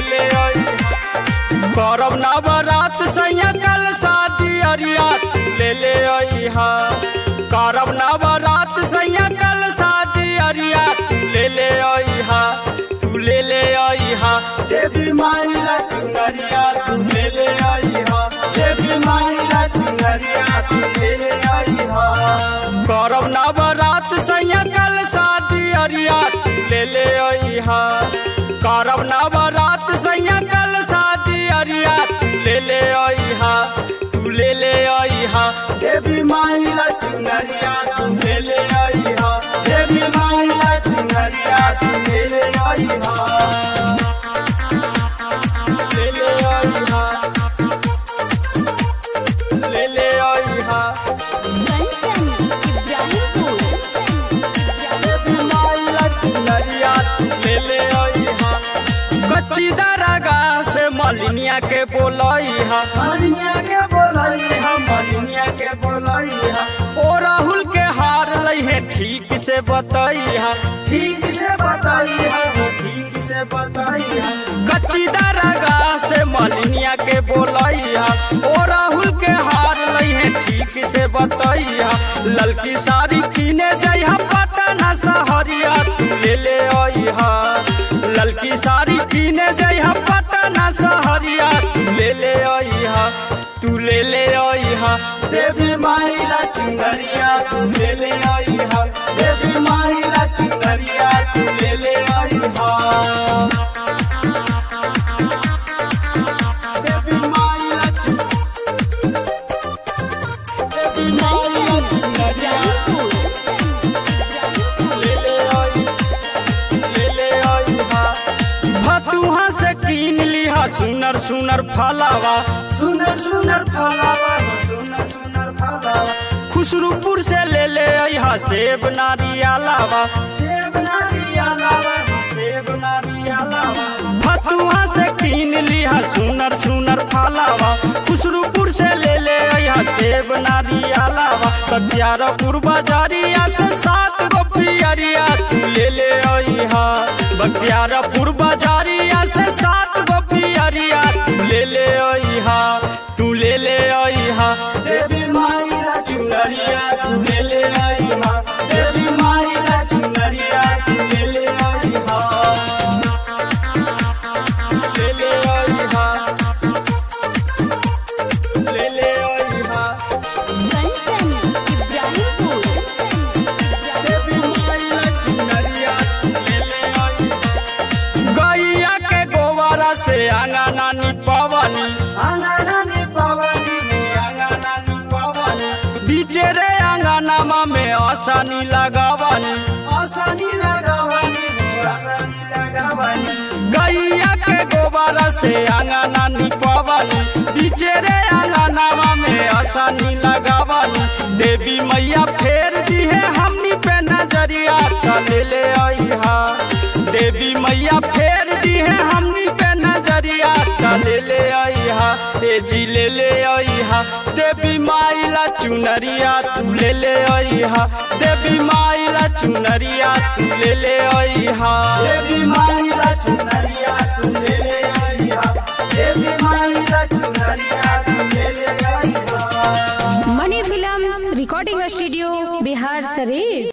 ले आई करब नवरात सैया कल शादी अरिया तू ले ले आई हा करब नवरात सैया कल शादी अरिया तू ले ले आई हा तू ले ले आई हा देवी माई ला चुनरिया तू ले ले आई हा देवी माई ला चुनरिया तू ले ले आई हा करब नवरात सैया कल शादी अरिया तू ले ले आई हा करब नवरात सैया कल शादी अरिया तू ले ले आई हा तू ले ले आई हा देवी माई ला चुनरिया तू ले ले आई हा देवी माई ला चुनरिया तू ले ले आई हा ले ले आई हा ले ले आई हा कंचन इब्राहिमपुर देवी माई ला चुनरिया तू ले ले आई हा कच्ची दरगा से मलिनिया के बोलाई हा मलिनिया के बोलाई हा मलिनिया के बोलाई हा ओ राहुल के हार लई है ठीक से बताई हा ठीक से बताई हा ठीक से बताई हा कच्ची दरगा से मलिनिया के बोलाई हा ओ राहुल के हार लई है ठीक से बताई हा ललकी साड़ी किने जाई हा पटना सहरिया तू ले ले आई हा ललकी साड़ी किने जाई हा पटना सहरिया तू ले ले आई हा तू ले ले आई हा देवी माई ला चुनरिया तू ले ले आई हा देवी माई ला चुनरिया तू ले ले आई हा देवी माई ला चु- देवी माई ला चुनरिया ले ले आई ले ले आई हा भतुहा से कीन लिहा सुनर सुनर फलावा सुनर सुनर फलावा सुनर सुनर फलावा खुसरूपुर से ले ले आई सेब नारियालावा सेब नारियालावा सेब नारियालावा भतुहा से कीन लिहा सुनर सुनर फलावा खुसरूपुर से ले ले आई सेब नारियालावा कतियारपुर बाजारिया से सात गो पियरिया तू ले ले आई हा बख्तियारपुर बाजारिया से सात गो पियरिया तू ले ले आई हा तू ले ले आई हा देवी माई ला चुनरिया तू ले ले आई हा देवी माई ला चुनरिया तू ले ले आई हा ले ले आई हा ले ले आई हा कंचन इब्राहिमपुर देवी माई ला चुनरिया तू ले ले आई गैया के गोबरा से अंगना निपवनी अंगना निपवनी अंगना निपवनी बीचे रे अंगनामा में आसानी लगावनी आसानी लगावनी आसानी लगावनी गैया के गोबरा से अंगना निपवनी बीचे रे अंगनामा में आसानी लगावनी देवी मैया फेर दी है हमनी पे नजरिया का ले ले आई हा देवी मैया फेर दी है हमनी पे नजरिया का ले ले आई हा ए जी ले ले आई हा देवी माई ला चुनरिया तू ले ले आई हा देवी माई ला चुनरिया तू ले ले आई हा देवी माई ला चुनरिया तू ले ले आई हा देवी माई ला चुनरिया तू ले ले आई हा Mani films recording studio Bihar शरीफ